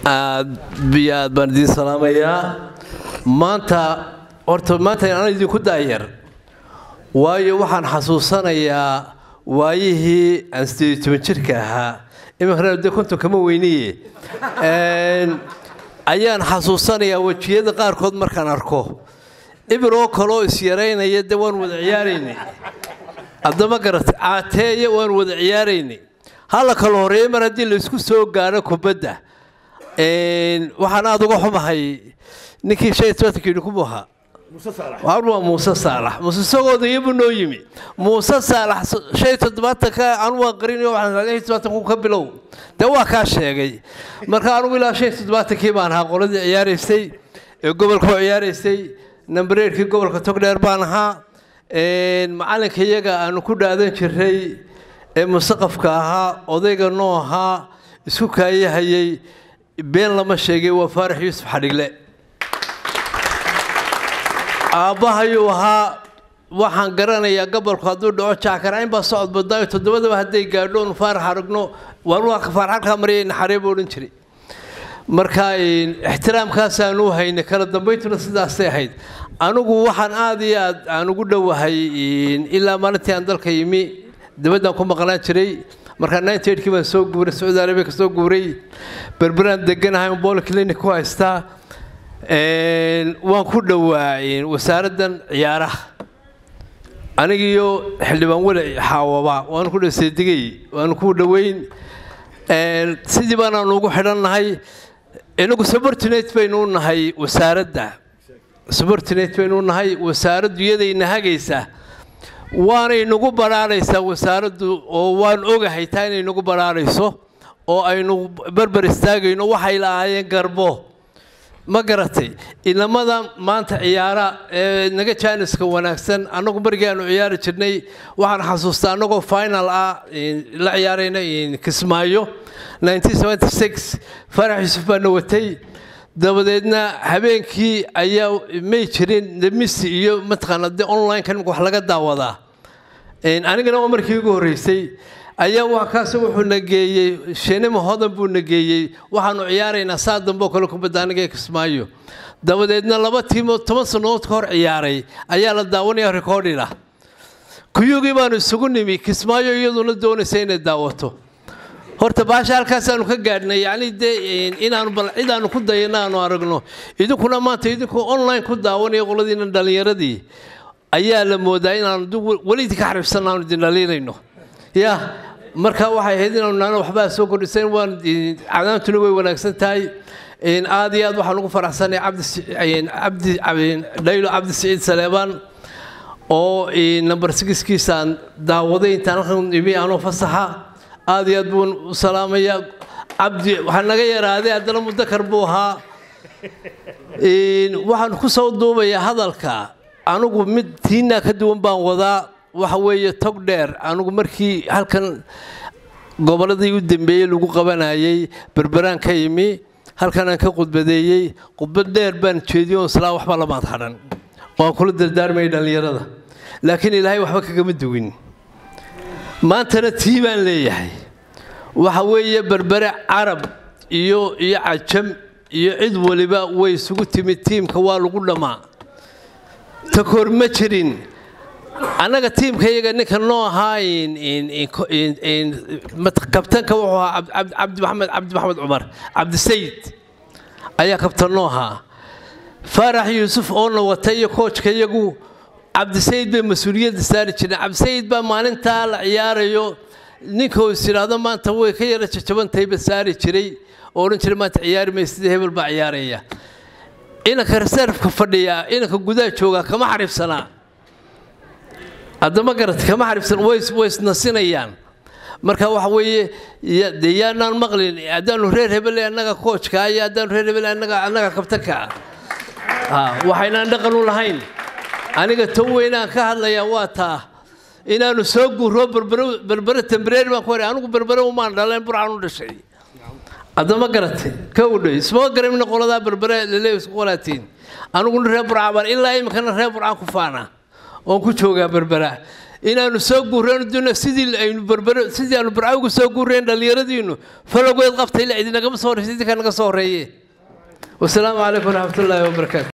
aad biyo aad baan idiin salaamayaa maanta horta maanta aan idinku daayar waayo waxaan xasuusanayaa waayihii aan sideed toban jirka ahaa iminkana de konton kama weyniye ayaan xasuusanayaa wejiyada qaarkood markaan arko ibiroo kaloo isyaraynaya de waan wada ciyaaraynay haddama garata caateeye waan wada ciyaaraynay hala kala horeeya mar haddii laysku soo gaaro kubadda waxaan aada uga xumahay ninkii shan iyo tobanka yidhi kumu ahaa waa muuse saalax muuse isagooda iyabu noo yimi muuse saalax shan iyo toddobaatanka anu waan qarinayo waxaan iyo toddobaatanku ka bilow dee waa kaa sheegay marka anugu ilaa shan iyo toddobaatankii baan ahaa qoladii ciyaaraysay ee gobolka oo ciyaaraysay nambareerkii gobolka togdheer baan ahaa macalinka iyaga aanu ku dhaadan jiray ee musaqafka ahaa odayga noo ahaa isku kaayahayay been lama sheegay waa faarax yuusuf xadhigle aabbahayuu ahaa waxaan garanayaa gobolku hadduu dhaco jaakarayn baa socod badaayo toddobadaba hadday gaadho onu faarax aragno waa faarax halkaa mariyay naxaree buu odhan jiray marka ixtiraamkaasaan u haynay kala dambayntuna sidaasay ahayd anigu waxaan aada iyo aad aan ugu dhowahay ilaa maalintii aan dalka yimi dabaddaan ku maqnaan jiray markaa ninety eightkii baan soo guuray sacuudi arabiya ka soo guuray berberaan deganahay on boli clinic ku haystaa waan ku dhowaa wasaaraddan ciyaaraha anigiyo xildhibaan weli xaawaba waanu ku dhaseedigay waanu ku dhoweyn sidii baanaanu ugu xidhannahay inagu subordinate baynu u nahay wasaaradda subordinate baynu u nahay wasaaraddu iyadayna hagaysa waanay nagu baraaraysaa wasaaraddu oo waan ogahay taa inay nagu baraarayso oo aynu berber istaagayno waxay lahaayeen garbo ma garatay inamada maanta ciyaara ee naga jaaniska wanaagsan annagu markii aanu ciyaari jirnay waxaan xasuustaa annagoo final ah la ciyaarayna kismaayo farax yuusuf baana watay dabadeedna habeenkii ayaa may jirin demisi iyo mataqaana de online-ka nimka wax laga daawadaa anigana waa markii ugu horreysay ayaa wakaas wuxuu na geeyey shinima hodan buu na geeyey waxaanu ciyaaraynaa saa dambeo kale kubadda aniga ee kismaayo dabadeedna laba tiimood toban sannadood ka hor ciyaaray ayaa la daawanaya recordina kuyugii baanu isugu nimi kismaayo iyaduna doonaysa inay daawato horta baasha halkaasaanu ka gaadhnay yacni dee inaanu bal cid aanu ku dayana aanu aragno idinkuna maanta idinkuu online ku daawanaya qoladiina dhallinyaradii ayaa la moodaa inaanu weli idinka xaribsan aanu idin dhaliinayno ya marka waxay ahayd inaanu nana waxbaa soo kordhisayn waan cadaantuna way wanaagsan tahay aad iyo aad waxaan ugu faraxsanay cabdi dhaylo cabdi siciid saleebaan oo number sigiskiisaan daawaday intaan halkan imi anoo fasaxa aad iyo aad buun u salaamayaa cabdi waxaa naga yaraaday haddana mudakar buu ahaa waxaan ku soo duubayaa hadalka anigu mid tiinaa ka duwan baan wadaa waxa weeye tog dheer anigu markii halkan gobolladii u dambeeyey lagu qabanayay berberaan ka yimi halkan aan ka khudbadeeyey khudbad dheer baan jeediyo on islaa waxba lamaad hadhan waan kula dardaarmayay dhallinyarada laakiin ilaahay waxba kagama duwin maantana tii baan leeyahay waxa weeye berbere carab iyo iyo cajam iyo cid waliba way isugu timid tiimka waa lagu dhammaa takoor ma jirin annaga tiimka iyaga ninka noo ahaa kabtanka wuxuu ahaa cabdi maxamed cabdi maxamed cumar cabdisayid ayaa kabtan noo ahaa faarax yuusuf oona wata iyo koojka iyagu cabdisayid bay mas-uuliyadda saari jireen cabdisayid baa maalintaa la ciyaarayo ninka uu is yidhaahdo maanta way ka yara jajabantayba saari jiray oo odhan jiray maanta ciyaari may sidii hebel baa ciyaaraya inanka reservka fadhiya inanka gudaha joogaa kama xaribsanaa haddama garat kama xaribsan way isnasinayaan marka waxa weeye dee yaanaan maqlin haddaanu reer hebele annaga koojka iyo haddaanu reer hebele annaga annaga kabtanka waxaynaan dhaqan u lahayn aniga tan weynaan ka hadlayaa waa taa inaanu soo guuro berbere tembareeri baan ku haray anigu berbere umaan dhaleen burcaan u dhashay haddama garatay ka udhay isma garamina qoladaa berbere lele isku qalaatiin aniguna reer burcaan baan ilaa iminkana reer burcaan ku faana oon ku joogaa berbera inaanu soo guureen duna sidii aynu berbero sidii aanu barcawgu soo guureen dhallinyaradiinu falowgeed qabta ilaa idinagama soo horreysa idinka naga soo horreeye wasalaamu calaykum waraxmatullaahi wabarakaatu